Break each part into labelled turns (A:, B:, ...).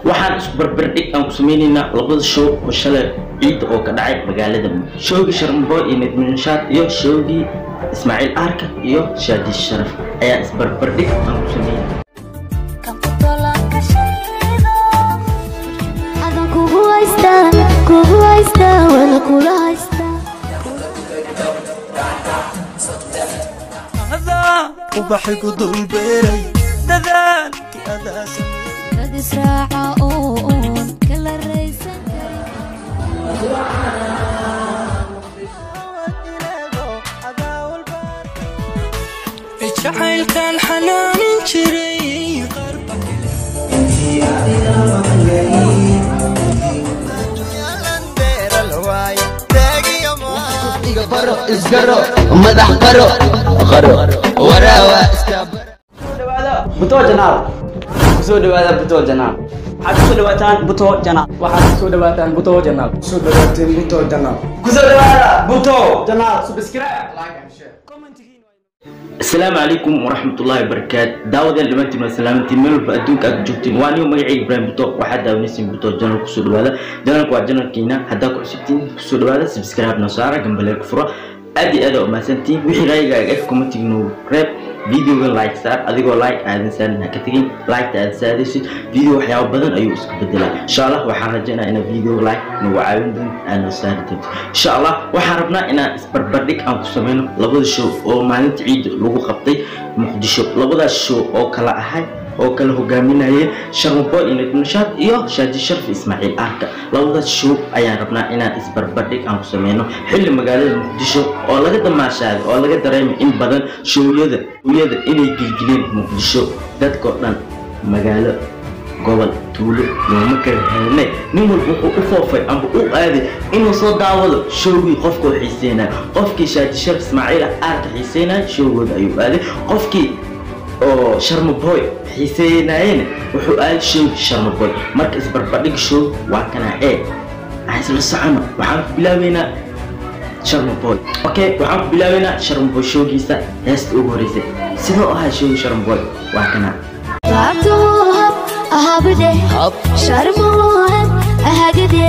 A: waxaan isbarbardhig aan ku sameynaynaa labada show oo shalay ciidda oo ka dhacay magaalada showgii sharmboy iyo nedminshaad iyo showgii ismaaciil aarka iyo shaadi sharaf ayaa isbarbardhig aan ku sameynay
B: ubaxigu dulbeeray dadaalkii adaa
C: israaca oo oon kala raysan
B: jacaylkan xanaanin jiray
D: isgaro madax qaro qaro waraawa
E: buto janaal kusoo dhawaada buto janaal waxaad kusoo dhawaataan buto janaal waxaad kusoo dhawaataan buto janaal kusoo dhawaateen buto janaal kusoo dhawaada buto janaal subscribe like and share
A: asalaamu calaykum waraxmatullaahi wabarakaatu daawadeen dhammaantiin waa salaamantiin meel walba adduunka aad joogtiin waa niyo magacayga ibraahim buto waxaad daawanaysiin buto janal kusoo dhawaada janalka waa janalkiina haddaa ku cusubtiin kusoo dhawaada subscribe noo saara gambaleel ku furo aad iyo aad aa umahadsantiin wixii raayigaaga ah commentig noo reeb videoga like saar adigoo like aadan saarin ha ka tegin liketa aad saadaysid video waxyaabo badan ayuu isku bedelaa insha allah waxaan rajaynaa inaa video like nagu caawin doonto aad noo saari doonto insha allah waxaan rabnaa inaan isbarbardhig aan ku sameyno labada show oo maalinta ciidda lagu qabtay muqdisho labadaas show oo kala ahay oo kala hogaaminayeen sharmaboy iyo nedmashaad iyo shaadi sharaf ismaaciil aarka labadaas show ayaan rabnaa inaan isbarbardhig aan ku sameyno xilli magaalada muqdisho oo laga damaashaaday oo laga dareemay in badan showyada uyada inay gilgileen muqdisho dadkao dhan magaalo gobol tuulo looma kala helnay nin walba wuxuu u foofay amba u aaday inuu soo daawado showgii qofkoo xiiseynayo qofkii shaadi sharaf ismaaciil aarka xiiseynayo showgooda ayuu aaday qofkii oo sharmaboy xiiseynaayeen wuxuu aaday showgi sharmaboy marka isbarbardhig show waa kana ee aan isla socono waxaan ku bilaabeynaa sharmaboy okay waxaan ku bilaabeynaa sharmaboy showgiisa heesta ugu horeysay sidoo ahaa showgi sharmaboy waa kana
C: laabtuhab ahabde sharmuhab ahagde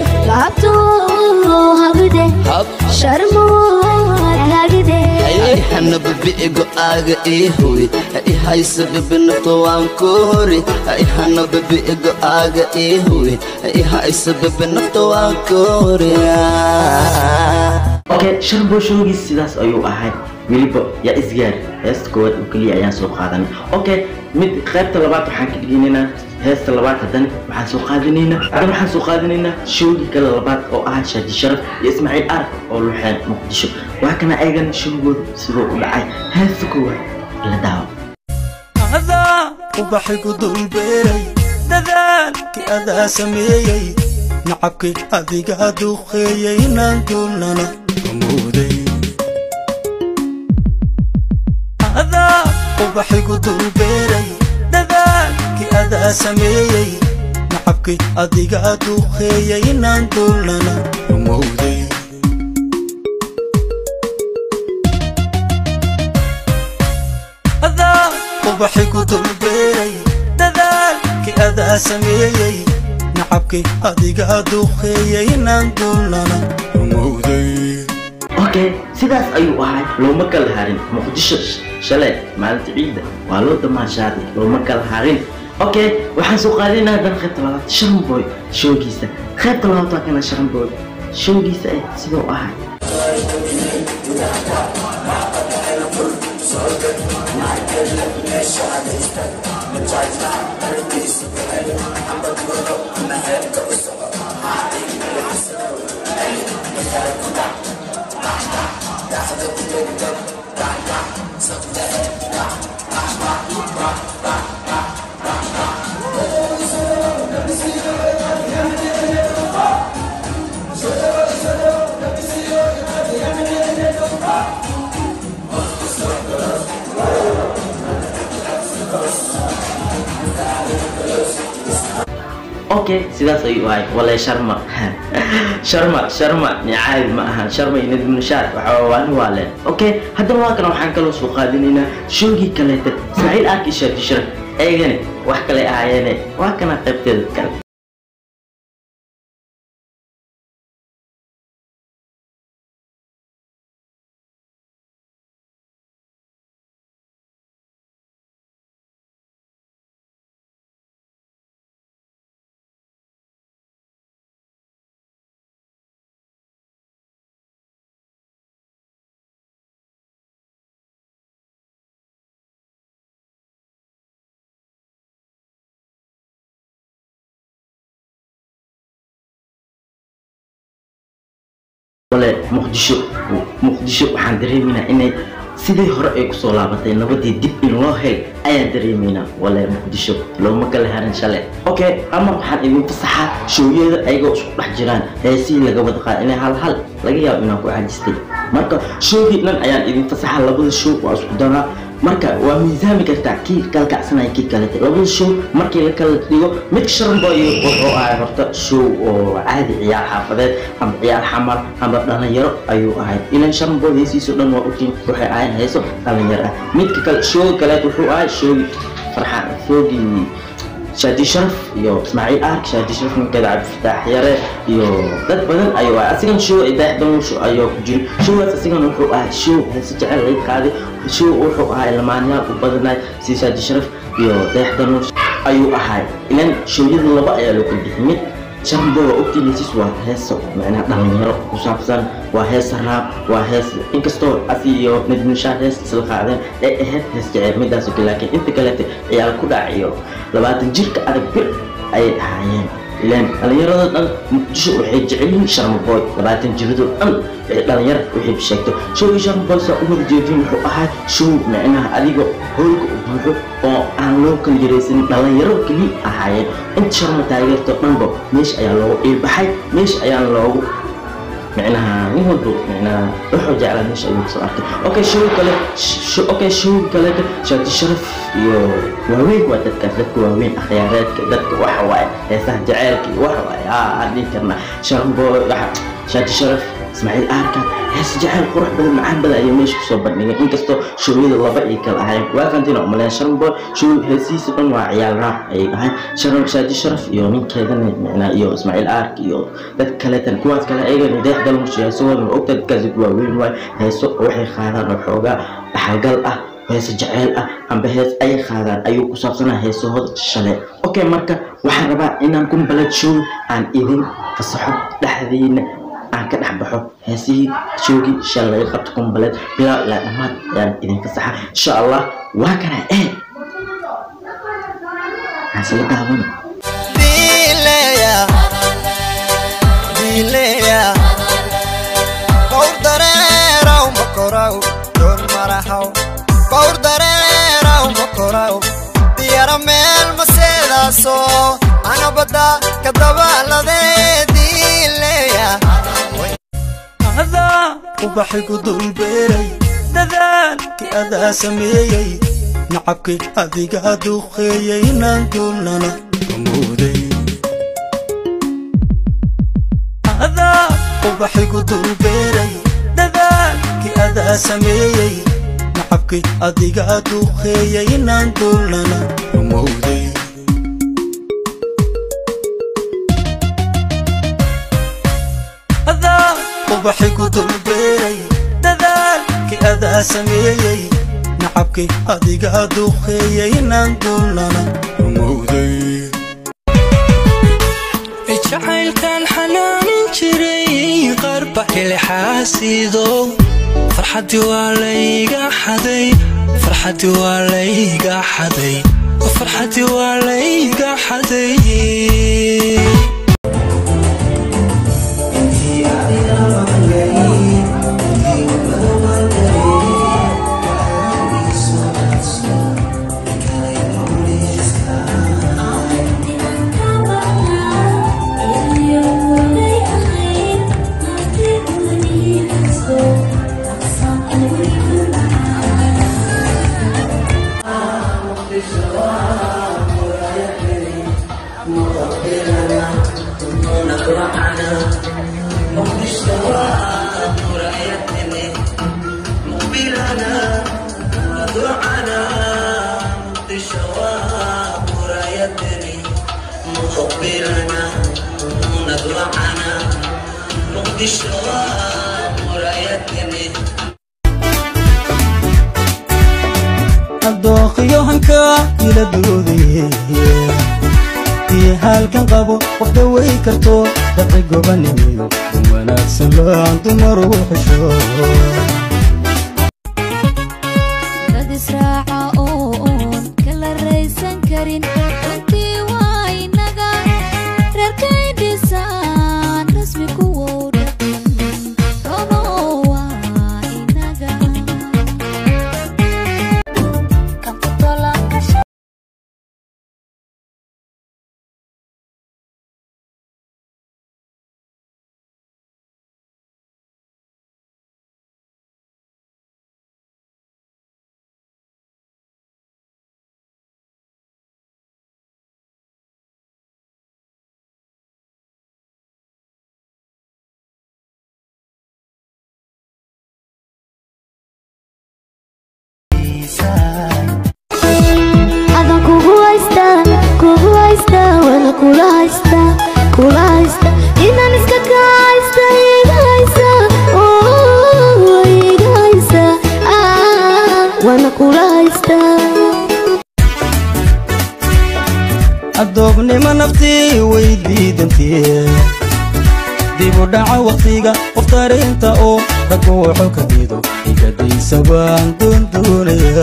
C: laabtuhabde sharmuhab ahagde
D: hanaba bi'igo aaga ii huwi ihaysa bibinafto waan ku hori hanaba bi'igo aaga ii huwi ihaysa bibinafto waan ku hori
A: okay sharmaboy showgiisa sidaas ayuu ahay weliba yaa isgaar heesta koowaad oo keliya ayaan soo qaadanay okay mid qaybta labaad waxaan ka dhiganaynaa heesta labaad haddana waxaan soo qaadanaynaa haddana waxaan soo qaadanaynaa showgii kale labaad oo ahaa shaadi sharaf iyo ismaaciil ark oo luxeen muqdisho waa kana eegana showgooda sidoo u dhacay heesta koowaad la daawo
B: adaa ubaxigu dulbeeray dadaalkii adaa sameeyey nacabkii adiga duqeeyey inaan duulnana amuuday adaa ubaxigu dulbeeray dadaalkii adaa sameeyey nacabkii adiga duqeeyey inaan duulnana amuuday adaa ubaxigu dulbeeray dadaalkii adaa sameeyey nacabkii adiga duqeeyey inaan duulnana amuuday
A: okay sidaas ayuu ahay looma kala harin muqdisho shalay maalinta ciidda waa loo damaashaaday looma kala harin okay waxaan soo qaadanaynaa haddana qaybta labaad sharmaboy showgiisa qaybta labaad waa kana sharmaboy showgiisa eh sidoo ahay okay sidaas ayuu ahay walay sharma sharma sharma ni caadi ma ahan sharma iyo nadmunashaar waxa waani waa leen okay haddana waa kana waxaan kaloo soo qaadinaynaa shoogii kaleeta ismaaciil aarki shaadi sharaf eegani wax kale ahaayeene waa kana qaybteeda kale wale muqdisho muqdisho waxaan dareemaynaa inay sidii hore ay kusoo laabatay nabadii dib in loo hel ayaan dareemaynaa wale muqdisho looma kala harin shalay okay ama waxaan idin fasaxaa shooyada ayagoo isku dhex jiraan heesihii laga wada qaada inay hal hal laga yaabo inaan ku caajistay marka shoogii dhan ayaan idin fasaxaa labada show waa isku daraa marka waa miisaami kartaa kii kalkacsanaya kii kalete labada show markii la kala dhigo mid sharanboy wuxuu ahay horta show oo caadi ciyaar xaafadeed ama ciyaar xamar ama dhalinyaro ayuu ahay ilan sharanboy heesiiso dhan waa ogtiin waxay ahayn heeso dhalinyaro ah midka kale show kaleed wuxuu ahay showgi farxaan shoogii shaadi sharaf iyo ismaaciil ark shaadi sharaf ninkeeda cabdifataax yare iyo dad badan ayuu ahay asigan show idaaxdamusho ayuu ku jiri showgaas asigan wuxuu ahay show heese jecel laga qaaday show wuxuu ahay lamaanyaal u badanay si shaadi sharaf iyo dayaxdanuush ayuu ahay ilan showyada laba ayaa loo kala bixiyay mid sharbo waa ogtiin heesiis waa heeso macnaha dhalinyaro ku saabsan waa hees raab waa hees inkastoo asi iyo najmushaa hees isla qaadeen ay ahayd hees jecel midaasoo kale laakiin inta kalete ciyaal ku dhac iyo labaatan jirka adag bir ayay ahaayeen ilaan dhalinyarada dhan muqdisho waxay jecel yihiin sharmaboy labaatan jirado dhan waxay dhalinyaro waxay sheegto showgii sharmaboy saa u wada jeedin wuxuu ahaa show micnaha adiga hoolka u buuxo oo aan loo kala yaraysanin dhalinyaro keliya ahaayeen inta sharma taageerto dhanba meesha ayaa loogu iilbaxay meesha ayaa loogu معناها مو هدوء معناها احرج على مش ايوه صراحه اوكي شو كله شو اوكي شو كله شاد الشرف يو واوين وادتك دتك واوين اخياراتك دتك waxa waaye heesaha jaceylka iyo waxa waaye aa aan dhihi karnaa sharbo shaad sharaf ismaaciil aarka hees jaceyl qurux badan macaan badan ayay meesha kusoo bandhigeen inkastoo showyada laba ay kala ahayn waa fahantiin umaleyn sharbo show heesihiisa dhan waa ciyaal raab ayay ahayn sharaf shaadi sharaf iyo ninkeedana micnaa iyo ismaaciil aark iyo dad kaleetan kuwaas kale ayagan deex dalmush heesahooda ma ogta dadkaasi waaweyn waay heeso waxay qaadaan oo xoogaa dhaxalgal ah heese jaceyl ah amba hees ay qaadaan ayuu ku saabsanaa heesahooda shalay okay marka waxaan rabaa inaan kumbalad show aan idin fasaxo dhexdiina aan ka dhex baxo heesihii shoogii shalay laga qabto kumbaleed bilaa ilaa dhammaad ayaan idin fasaxa insha allah waa kana ee aan sala daawano
B: Dileya, dileya, kawr dareeraw makoraw, doon marahaw, kawr dareeraw makoraw, diyara meel maseedaaso, anabada kadabaalade dileya. adaa ubaxigu dulbeeray dadaalkii adaa sameeyey nacabkii adiga duqeeyey inaan duulnana amooday adaa ubaxigu dulbeeray dadaalkii adaa sameeyey nacabkii adiga duqeeyey inaan duulnana amooday adaa ubaxigu dulbeeray dadaalkii adaa sameeyey nacabkii adiga duqeeyey inaan duulnana amooday
F: jacaylkan xanaanin jiray qarba hilxaasido farxadii waa layga xaday farxadii waa layga xaday farxadii waa layga xaday
G: دعنا مقضي شواب قبلنا ونضرعنا مقدشة مرايتنا
B: addookhiyo hanka ila doodaye iyo halkan qabo qof dhaway karto dabci gobanimiyo un wanaagsan laan dumar u xisho
C: dad israaca oo oon kala raysan karin runtii waa inaga reerkay dhisaan rasmi kuwow dhaqan robo waa inaga adan kugu haysta kugu haysta wana kula haysta kula haysta inaan iska ka haysta iga haysa oo iga haysa ah, wana kula haysta
B: addoobnimo naftii way diidantee dib u dhaca wakhtiga qof tarinta oo raggu wuxuu ka diido igadaysa waan doondoonaya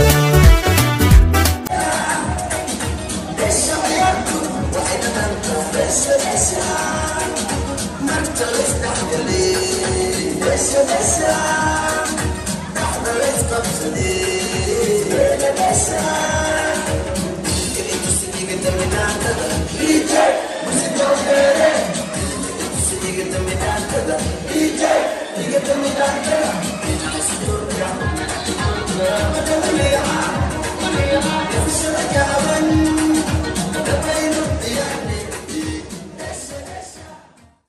G: DJ,